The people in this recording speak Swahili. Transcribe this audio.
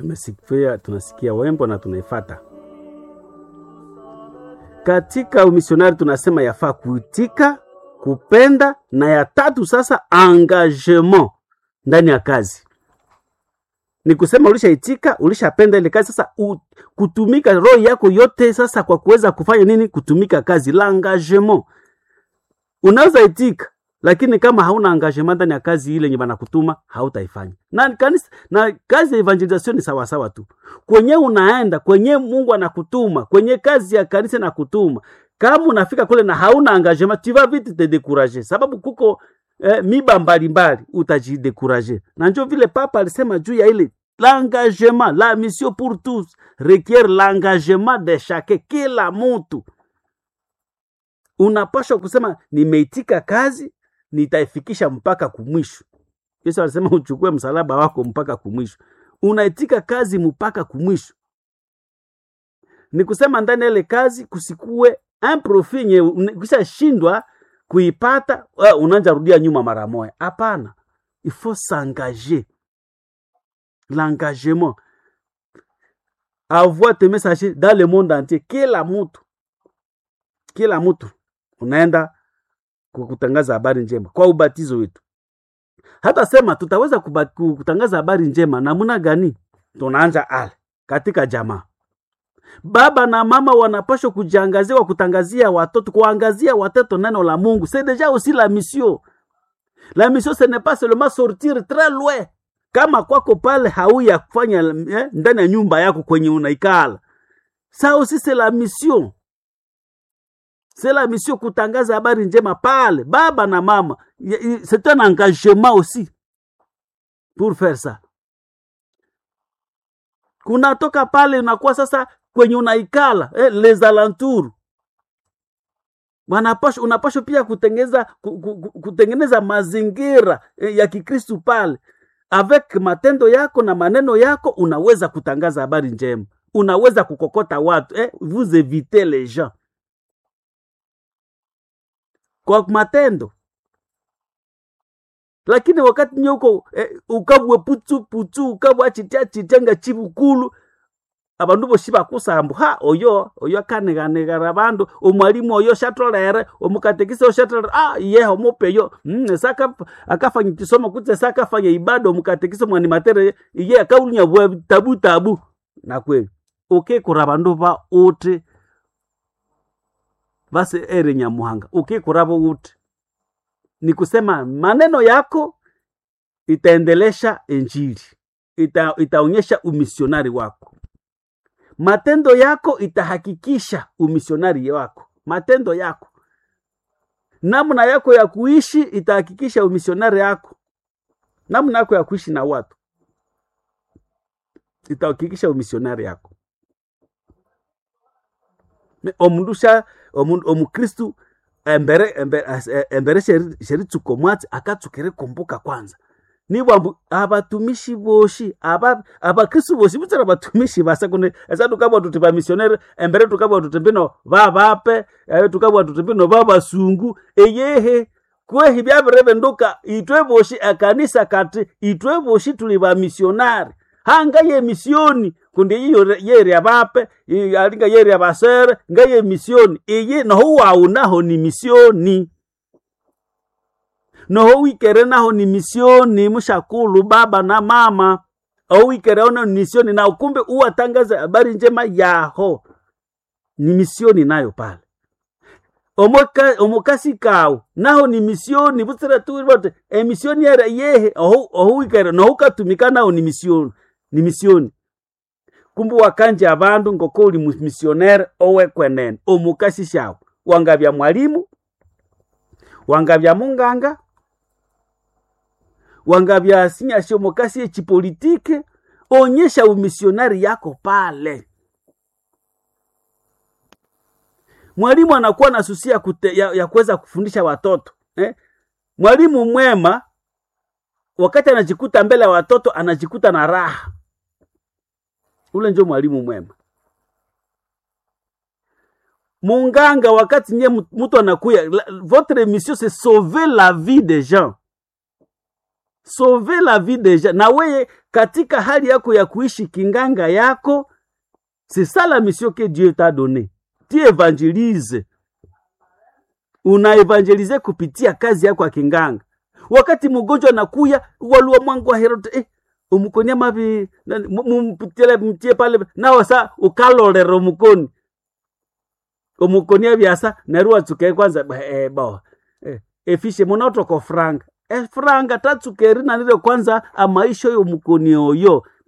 tumesikia, tunasikia wembo na tunaifata. Katika umisionari tunasema yafaa kuitika, kupenda, na ya tatu sasa engagement ndani ya kazi. Ni kusema ulishaitika, ulishapenda ile kazi, sasa u, kutumika roho yako yote sasa kwa kuweza kufanya nini? Kutumika kazi, l'engagement. Unaweza itika lakini kama hauna engagement ndani ya kazi ile yenye banakutuma hautaifanya. Na kanisa na kazi ya evangelisation ni sawa sawa tu. Kwenye unaenda, kwenye Mungu anakutuma, kwenye kazi ya kanisa anakutuma. Kama unafika kule na hauna engagement, tu vas vite te décourager. Sababu kuko eh, miba mbalimbali utajidécourager. Na ndio vile papa alisema juu ya ile l'engagement, la mission pour tous requiert l'engagement de chacun, kila mtu unapaswa kusema nimeitika kazi nitaifikisha mpaka kumwisho. Yesu alisema uchukue msalaba wako mpaka kumwisho. Unaitika kazi mpaka kumwisho, ni kusema ndani ya ile kazi kusikue un profit nye ukisha shindwa kuipata, uh, unaanza rudia nyuma mara moja. Hapana, il faut s'engager, l'engagement avoir tes messages dans le monde entier. Kila mtu kila mtu unaenda kutangaza habari njema kwa ubatizo wetu. Hata sema tutaweza kutangaza habari njema namna gani? Tunaanja ale katika jamaa, baba na mama wanapashwa kujiangaziwa kutangazia watoto, kuangazia watoto neno la Mungu. C'est déjà aussi la mission. La mission ce n'est pas seulement sortir très loin. Kama kwako pale hauya kufanya eh, ndani ya nyumba yako kwenye unaikala, ça aussi c'est la mission c'est la mission kutangaza habari njema pale baba na mama c'est un engagement aussi pour faire ça kunatoka pale unakuwa sasa kwenye unaikala eh, les alentours wanapasha unapashwa pia kutengeneza kutengeneza mazingira eh, ya kikristu pale avec matendo yako na maneno yako unaweza kutangaza habari njema unaweza kukokota watu eh, vous évitez les gens kwa matendo lakini wakati nye uko eh, ukabwe putsu putsu ukabwe chitia chitenga chibukulu abandu boshi bakusambu ha oyo oyo akaneganegara bandu omwalimu oyo shatolere omukatekisi oyo shatolere ah ye omupeyo mm, saka akafanya kisomo kutse saka fanya ibada omukatekisi mwani matere ye akaunya bwa tabu tabu na kweli ukekura bandu ba uti basi ere nyamuhanga ukikuravo uti ni kusema maneno yako itaendelesha injili ita, itaonyesha umisionari wako matendo yako itahakikisha umisionari wako matendo yako namna yako ya kuishi itahakikisha umisionari yako namna yako ya kuishi na watu itahakikisha umisionari yako omundusha omukristu embere embere, embere sheritsuko mwatsi akatsukire kumbuka kwanza nibwambu abatumishi boshi aba abakristu boshi butsira abatumishi basakune esa tukabwa tuti bamisionere embere tukabwa tuti mbino babape eh, tukabwa tuti mbino babasungu eyehe kwehi byabirebe nduka itwe boshi akanisa kati itwe boshi tuli bamisionari hanga ye misioni kundi iyo yeri abape alinga yeri abasere nga ye misioni iyi noho wawu naho ni misioni noho wikere naho ni misioni mushakulu baba na mama owikere ono ni misioni na ukumbe uwatangaze habari njema yaho ni misioni nayo pale omoka omokasi kawu naho ni misioni butsira tu bote emisioni yera yehe oho oho wikere noho katumika naho ni misioni ni misioni kumbu wakanje abandu ngoko uli misionere owekwenene omukasi shawu wangabya mwalimu wangabya munganga wangabya sinyasha omukasi echipolitike onyesha umisionari yako pale mwalimu anakuwa na susia kute, ya, ya kuweza kufundisha watoto eh? mwalimu mwema wakati anajikuta mbele ya watoto anajikuta na raha ule njo mwalimu mwema munganga wakati nye mtu anakuya votre mission c'est sauver la vie des gens sauver la vie deja na weye katika hali yako ya kuishi kinganga yako c'est ça la mission que dieu t'a donné tu évangélise unaevangelize kupitia kazi yako ya kinganga wakati mgonjwa nakuya waluwa mwangu wa herode eh, umukonia mavi nani, mu- mumpitile mtie pale nawe sa ukalolera omukoni omukonia byasa neru watsuke kwanza ba- eh, bo eh, efishe munotoko franga efranga tatsukeri nanire kwanza amaisho y'omukoni oyo